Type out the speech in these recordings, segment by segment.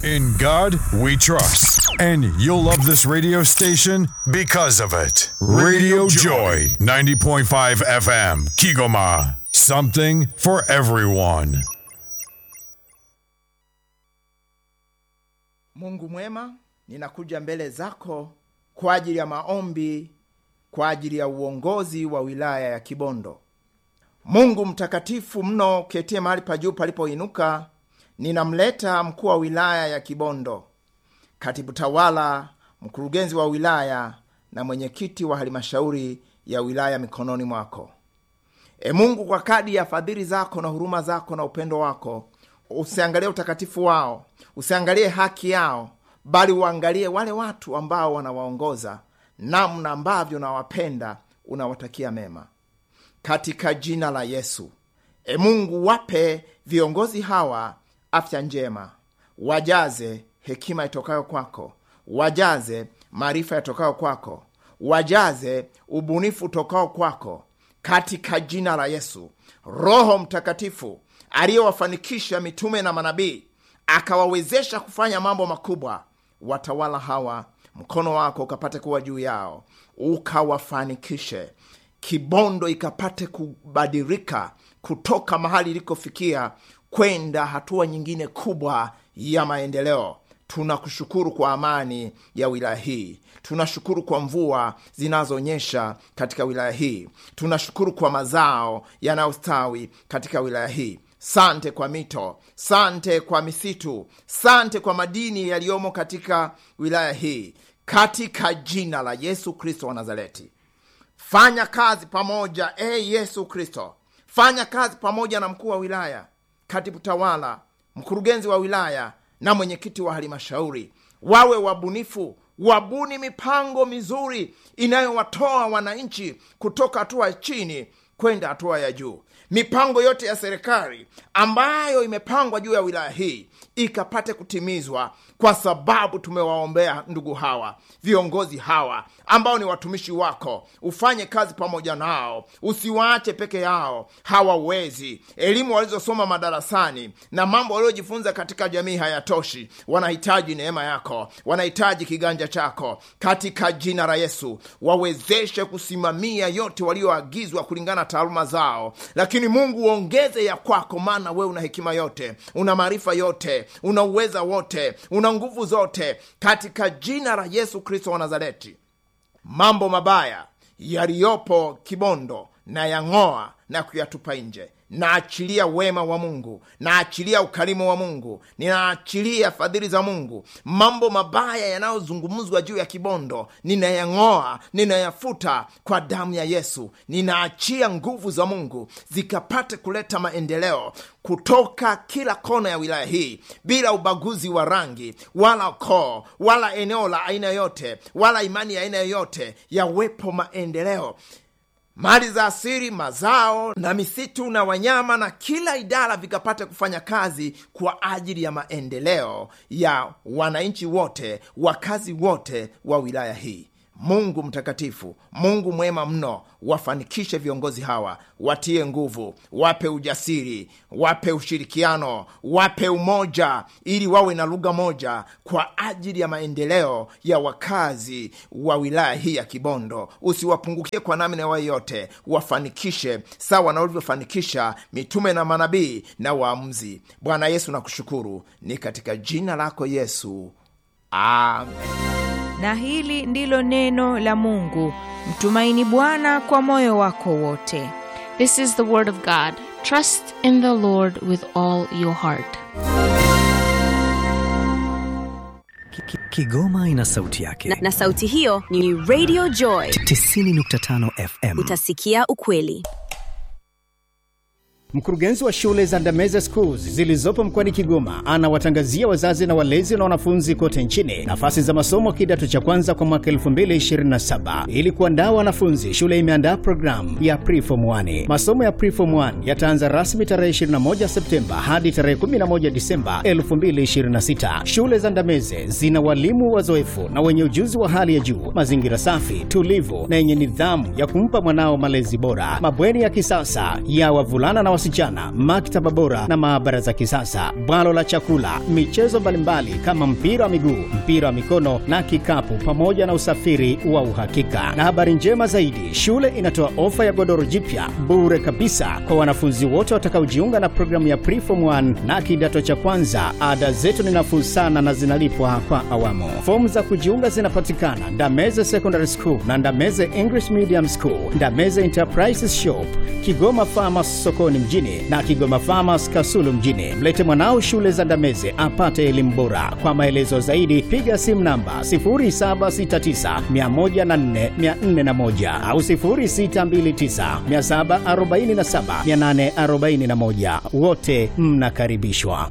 In God we trust. And you'll love this radio station because of it. Radio Joy, 90.5 FM, Kigoma. Something for everyone. Mungu mwema, ninakuja mbele zako kwa ajili ya maombi, kwa ajili ya uongozi wa wilaya ya Kibondo. Mungu mtakatifu mno, ketie mahali pa juu palipoinuka, ninamleta mkuu wa wilaya ya Kibondo, katibu tawala, mkurugenzi wa wilaya na mwenyekiti wa halmashauri ya wilaya mikononi mwako. E Mungu, kwa kadi ya fadhili zako na huruma zako na upendo wako, usiangalie utakatifu wao, usiangalie haki yao, bali uangalie wale watu ambao wanawaongoza, namna ambavyo unawapenda, unawatakia mema katika jina la Yesu. E Mungu, wape viongozi hawa afya njema, wajaze hekima itokayo kwako, wajaze maarifa yatokayo kwako, wajaze ubunifu utokao kwako, katika jina la Yesu. Roho Mtakatifu aliyewafanikisha mitume na manabii akawawezesha kufanya mambo makubwa, watawala hawa, mkono wako ukapate kuwa juu yao, ukawafanikishe Kibondo ikapate kubadilika kutoka mahali ilikofikia kwenda hatua nyingine kubwa ya maendeleo. Tunakushukuru kwa amani ya wilaya hii, tunashukuru kwa mvua zinazonyesha katika wilaya hii, tunashukuru kwa mazao yanayostawi katika wilaya hii. Sante kwa mito, sante kwa misitu, sante kwa madini yaliyomo katika wilaya hii, katika jina la Yesu Kristo wa Nazareti. Fanya kazi pamoja e hey Yesu Kristo, fanya kazi pamoja na mkuu wa wilaya, katibu tawala, mkurugenzi wa wilaya na mwenyekiti wa halmashauri, wawe wabunifu, wabuni mipango mizuri inayowatoa wananchi kutoka hatua ya chini kwenda hatua ya juu. Mipango yote ya serikali ambayo imepangwa juu ya wilaya hii ikapate kutimizwa, kwa sababu tumewaombea ndugu hawa viongozi hawa ambao ni watumishi wako. Ufanye kazi pamoja nao, usiwaache peke yao. Hawawezi, elimu walizosoma madarasani na mambo waliojifunza katika jamii hayatoshi. Wanahitaji neema yako, wanahitaji kiganja chako. Katika jina la Yesu, wawezeshe kusimamia yote walioagizwa kulingana na taaluma zao, lakini Mungu uongeze ya kwako, maana wewe una hekima yote, una maarifa yote, una uweza wote, una nguvu zote, katika jina la Yesu Kristo wa Nazareti. Mambo mabaya yaliyopo Kibondo na yang'oa na kuyatupa nje. Naachilia wema wa Mungu, naachilia ukarimu wa Mungu, ninaachilia fadhili za Mungu. Mambo mabaya yanayozungumzwa juu ya Kibondo ninayang'oa, ninayafuta kwa damu ya Yesu. Ninaachia nguvu za Mungu zikapate kuleta maendeleo kutoka kila kona ya wilaya hii bila ubaguzi wa rangi wala koo wala eneo la aina yoyote wala imani ya aina yoyote. Yawepo maendeleo mali za asili, mazao na misitu na wanyama na kila idara vikapate kufanya kazi kwa ajili ya maendeleo ya wananchi wote, wakazi wote wa wilaya hii. Mungu mtakatifu, Mungu mwema mno, wafanikishe viongozi hawa, watie nguvu, wape ujasiri, wape ushirikiano, wape umoja, ili wawe na lugha moja kwa ajili ya maendeleo ya wakazi wa wilaya hii ya Kibondo. Usiwapungukie kwa namna yoyote, wafanikishe sawa na ulivyofanikisha mitume na manabii na waamuzi. Bwana Yesu, nakushukuru, ni katika jina lako Yesu, amen. Na hili ndilo neno la Mungu. Mtumaini Bwana kwa moyo wako wote. This is the word of God. Trust in the Lord with all your heart. Kigoma ina sauti yake na, na sauti hiyo ni Radio Joy 90.5 FM. Utasikia ukweli. Mkurugenzi wa shule za Ndameze Schools zilizopo mkoani Kigoma anawatangazia wazazi na walezi na wanafunzi kote nchini nafasi za masomo kidato cha kwanza kwa mwaka 2027. Ili kuandaa wanafunzi, shule imeandaa programu ya Preform 1. Masomo ya Preform 1 yataanza rasmi tarehe 21 Septemba hadi tarehe 11 Disemba 2026. Shule za Ndameze zina walimu wazoefu na wenye ujuzi wa hali ya juu, mazingira safi, tulivu na yenye nidhamu ya kumpa mwanao malezi bora, mabweni ya kisasa ya wavulana na wasichana, maktaba bora na maabara za kisasa, bwalo la chakula, michezo mbalimbali kama mpira wa miguu, mpira wa mikono na kikapu, pamoja na usafiri wa uhakika. Na habari njema zaidi, shule inatoa ofa ya godoro jipya bure kabisa kwa wanafunzi wote watakaojiunga na programu ya Preform 1 na kidato cha kwanza. Ada zetu ni nafuu sana na zinalipwa kwa awamu. Fomu za kujiunga zinapatikana Ndameze Secondary School na Ndameze English Medium School, Ndameze Enterprises Shop, Kigoma Farmers sokoni mjini na Kigoma Farmers Kasulu mjini. Mlete mwanao shule za Ndameze apate elimu bora. Kwa maelezo zaidi piga simu namba 0769104401 au 0629747841. Wote mnakaribishwa.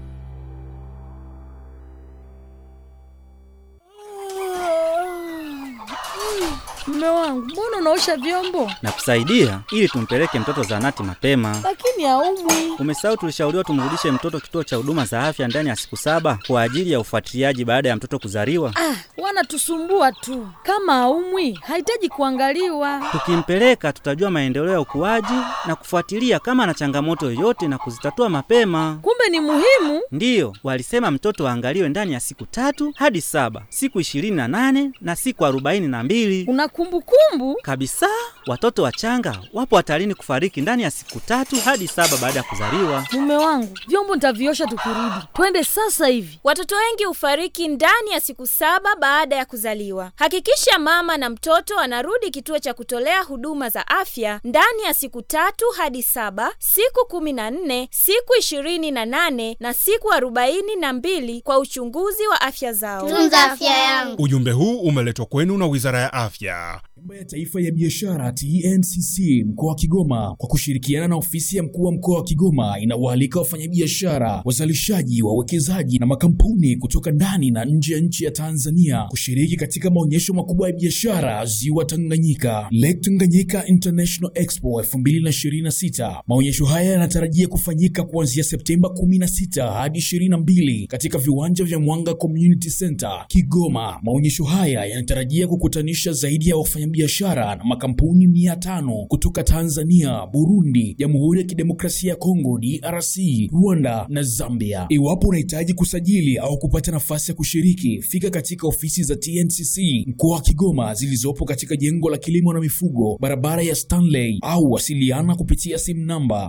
Mume wangu, mbona unaosha vyombo na kusaidia ili tumpeleke mtoto zahanati mapema. lakini haumwi? Umesahau tulishauriwa tumrudishe mtoto kituo cha huduma za afya ndani ya siku saba kwa ajili ya ufuatiliaji baada ya mtoto kuzaliwa. Ah, wanatusumbua tu. Kama haumwi, hahitaji kuangaliwa. Tukimpeleka tutajua maendeleo ya ukuaji na kufuatilia kama ana changamoto yoyote na kuzitatua mapema. Kumbe ni muhimu. Ndiyo, walisema mtoto aangaliwe ndani ya siku tatu hadi saba, siku ishirini na nane na siku arobaini na mbili Una kumbukumbu? kabisa. Watoto wachanga wapo hatarini kufariki ndani ya siku tatu hadi saba baada ya kuzaliwa. Mume wangu, vyombo nitaviosha tukirudi. Twende sasa hivi. Watoto wengi hufariki ndani ya siku saba baada ya kuzaliwa. Hakikisha mama na mtoto anarudi kituo cha kutolea huduma za afya ndani ya siku tatu hadi saba, siku kumi na nne, siku ishirini na nane na siku arobaini na mbili kwa uchunguzi wa afya zao. Tunza afya yangu. Ujumbe huu umeletwa kwenu na Wizara ya Afya. Bima ya Taifa ya Biashara TNCC mkoa wa Kigoma kwa kushirikiana na ofisi ya mkuu wa mkoa wa Kigoma inawaalika wafanyabiashara, wazalishaji, wawekezaji na makampuni kutoka ndani na nje ya nchi ya Tanzania kushiriki katika maonyesho makubwa ya biashara Ziwa Tanganyika, Lake Tanganyika International Expo 2026. Maonyesho haya yanatarajia kufanyika kuanzia Septemba 16 hadi 22 katika viwanja vya Mwanga Community Center Kigoma. Maonyesho haya yanatarajia kukutanisha zaidi ya wafanyabiashara na makampuni mia tano kutoka Tanzania, Burundi, Jamhuri ya Kidemokrasia ya Kongo DRC, Rwanda na Zambia. Iwapo unahitaji kusajili au kupata nafasi ya kushiriki, fika katika ofisi za TNCC mkoa wa Kigoma zilizopo katika jengo la kilimo na mifugo, barabara ya Stanley, au wasiliana kupitia simu namba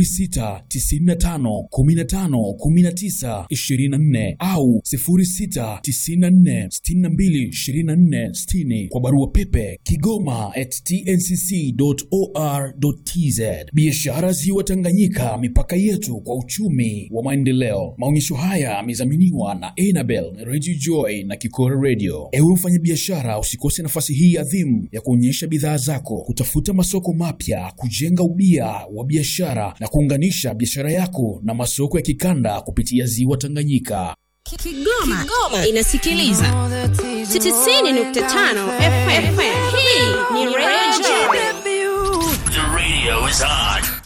0695151924 au 0694622460 kwa barua pepe kigoma at tncc.or.tz. Biashara Ziwa Tanganyika, mipaka yetu kwa uchumi wa maendeleo. Maonyesho haya yamedhaminiwa na Enabel Radio Joy na Kikora Radio. Ewe mfanyabiashara, usikose nafasi hii adhimu ya kuonyesha bidhaa zako, kutafuta masoko mapya, kujenga ubia wa biashara na kuunganisha biashara yako na masoko ya kikanda kupitia Ziwa Tanganyika. Kigoma, inasikiliza 90.5 FM. Hii ni Radio Joy. The radio is on.